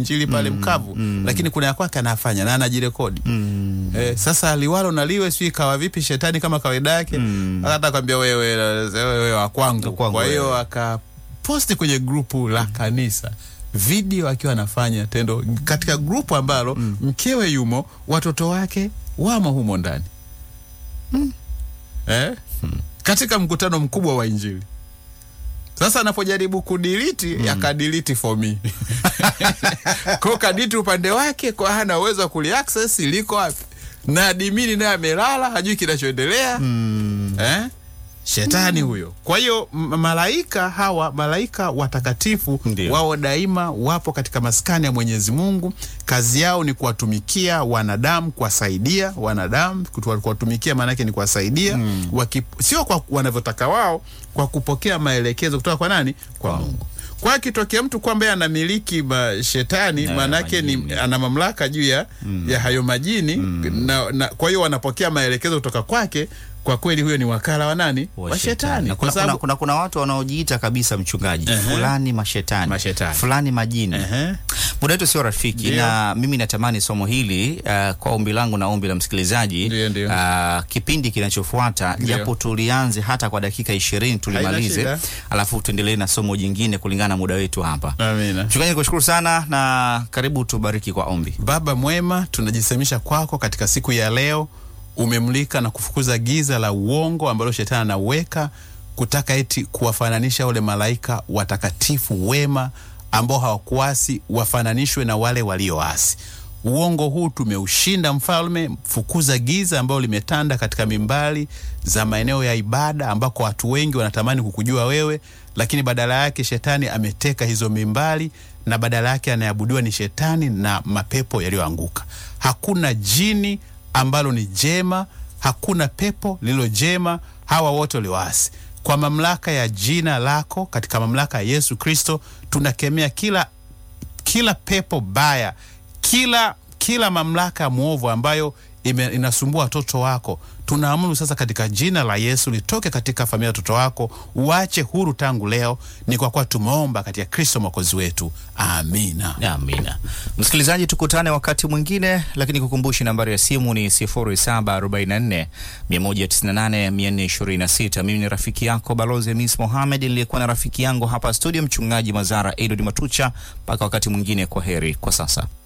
injili pale mkavu lakini kuna ya kwake anafanya na anajirekodi Mm. Eh, sasa liwalo na liwe sijui kawa vipi shetani kama kawaida yake Mm. hata kwambia wewe wewe wa kwangu Wa kwangu kwa hiyo wewe. akaposti kwenye grupu la kanisa video akiwa anafanya tendo katika grupu ambalo mkewe yumo watoto wake wamo humo ndani eh? katika mkutano mkubwa wa injili sasa anapojaribu kudiliti akadiliti for me ko kaditi upande wake kwa hana uwezo wa kuliaccess liko wapi na adimini naye amelala hajui kinachoendelea Mm. eh? shetani huyo kwa hiyo m- malaika hawa malaika watakatifu Ndio. wao daima wapo katika maskani ya mwenyezi mungu kazi yao ni kuwatumikia wanadamu kuwasaidia wanadamu kutu- kuwatumikia maanake ni kuwasaidia mm. sio kwa wanavyotaka wao kwa kupokea maelekezo kutoka kwa nani kwa, Kwa mungu kwa akitokea mtu kwamba yeye anamiliki mashetani Na maanake ni majini. ana mamlaka juu ya, ya hayo majini na, na, kwa hiyo wanapokea maelekezo kutoka kwake kwa kweli huyo ni wakala wa nani wa shetani Na kwa kuna, kuna, sababu kuna, kuna watu wanaojiita kabisa mchungaji Ehe. fulani mashetani, Mashetani. fulani majini Ehe. muda wetu sio rafiki Ndio. na mimi natamani somo hili uh, kwa ombi langu na ombi la msikilizaji Ndio, ndio. uh, kipindi kinachofuata Ndio. japo tulianze hata kwa dakika ishirini tulimalize shida. alafu tuendelee na somo jingine kulingana na muda wetu hapa amina mchungaji nikushukuru sana na karibu tubariki kwa ombi Baba mwema, tunajisemisha kwako katika siku ya leo. Umemlika na kufukuza giza la uongo ambalo shetani anaweka kutaka eti kuwafananisha wale malaika watakatifu wema ambao hawakuasi wafananishwe na wale walioasi. Uongo huu tumeushinda mfalme. Fukuza giza ambalo limetanda katika mimbali za maeneo ya ibada ambako watu wengi wanatamani kukujua wewe, lakini badala yake shetani ameteka hizo mimbali na badala yake anayeabudiwa ni shetani na mapepo yaliyoanguka. Hakuna jini ambalo ni jema, hakuna pepo lililo jema. Hawa wote walioasi kwa mamlaka ya jina lako, katika mamlaka ya Yesu Kristo tunakemea kila kila pepo baya, kila kila mamlaka mwovu ambayo ime, inasumbua watoto wako, tunaamuru sasa katika jina la Yesu litoke katika familia ya watoto wako, uache huru tangu leo. Ni kwa kuwa tumeomba katika Kristo mwokozi wetu, amina. amina msikilizaji tukutane wakati mwingine lakini kukumbushi nambari ya simu ni 0744 198 426 mimi ni rafiki yako balozi mis mohamed niliyekuwa na rafiki yangu hapa studio mchungaji mazara edward matucha mpaka wakati mwingine kwa heri kwa sasa